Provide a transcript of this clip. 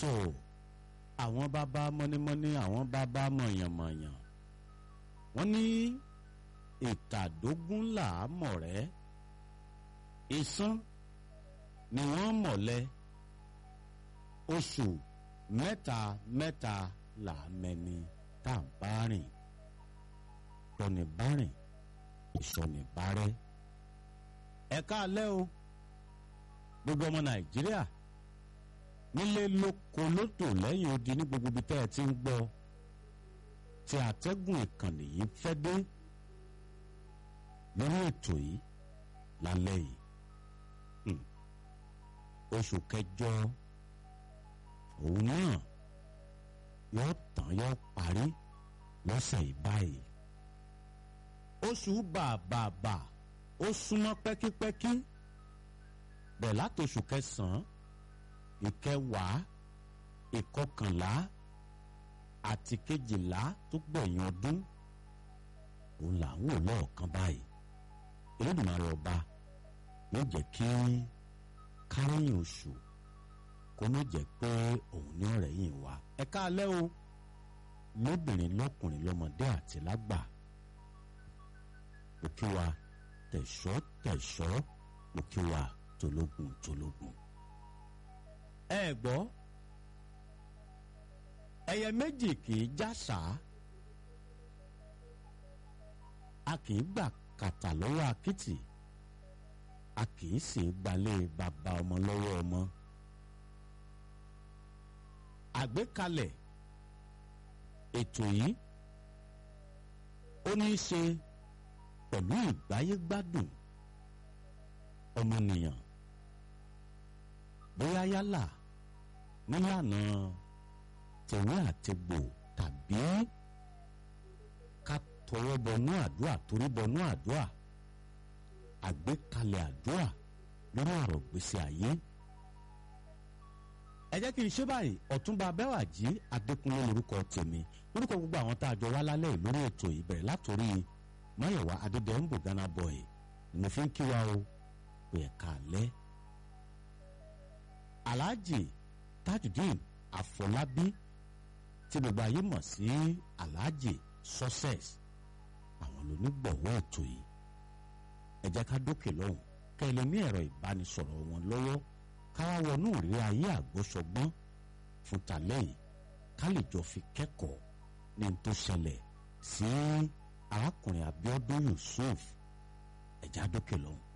tó àwọn bàbá mọ́nímọ́ní àwọn bàbá mọ̀yànmọ̀yàn wọ́n ní ìtàdógún là á mọ̀ rẹ́ ìsán ni wọ́n mọ̀lẹ́ oṣù mẹ́ta mẹ́ta là á mẹ́ni tá à ń bá rìn tọ́ni bá rìn ìsọ̀nì bá rẹ́ ẹ káalẹ́ o gbogbo ọmọ nàìjíríà nílé lóko lótò lẹ́yìn odi ní gbogbo ibi tẹ́ ẹ ti ń gbọ́ tí àtẹ́gùn ìkànnì yìí fẹ́ dé lórí ètò yìí lálẹ́ yìí oṣù kẹjọ òun náà yóò tán yóò parí lọ́sẹ̀ yìí báyìí oṣù bàbàbà ó súnmọ́ pẹ́kípẹ́kí bẹ̀ látòṣù kẹsàn-án ìkẹwàá ìkọkànlá àti kejìlá tó gbẹ̀yìn ọdún òun là ń wò lọ́ọ̀kan báyìí Olódùmarè ọba yóò jẹ́ kí kárẹ́yìn oṣù kó má jẹ́ pé òun ní ọ̀rẹ́ yìí wá ẹ káalẹ́ o lóbìnrin lọ́kùnrin lọ́mọdé àti lágbà òkè wa tẹ̀ṣọ́ tẹ̀ṣọ́ òkè wa tológun tológun. ẹ gbọ́ ẹyẹ méjì kì í jásà a kì í gbà kàtà lọ́wọ́ akitì a kì í sì gbalẹ̀ bàbá ọmọ lọ́wọ́ ọmọ. àgbékalẹ̀ ètò yìí ó ní í ṣe pẹ̀lú ìgbáyégbádùn ọmọnìyàn bóyá yálà nílànà tẹ̀wé àtẹ̀gbò tàbí ká tọwọ́ bọnú àdúrà torí bọnú àdúrà àgbékalẹ̀ àdúrà lórí ọ̀rọ̀ gbèsè ayé. ẹ jẹ́ kí n ṣe báyìí ọ̀túnba abẹ́wàjì adékúnlé lórúkọ tèmi lórúkọ gbogbo àwọn tá a jọ wá lálẹ́ lórí ètò ìbẹ̀rẹ̀ látòrí máyọ̀wá adédèǹbò ghana boy ni mo fi ń kí wa o pé ẹ̀ka alẹ́. alhaji tajudeen afọlábí tí gbogbo ayé mọ̀ sí alhaji success àwọn lónígbọ̀wọ́ ètò yìí ẹ jẹ́ ká dókè lọ́hùn kẹ́ ẹ lè ní ẹ̀rọ ìbánisọ̀rọ̀ wọn lọ́wọ́ káwá wọnú ìrírí ayé àgbọ́sọgbọ́n fún tàlẹ́ yìí ká lè jọ fi kẹ́kọ̀ọ́ ní n tó ṣẹlẹ̀ sí arákùnrin Abíọ́dún Yusuf ẹ̀já dókè lọ́hùn.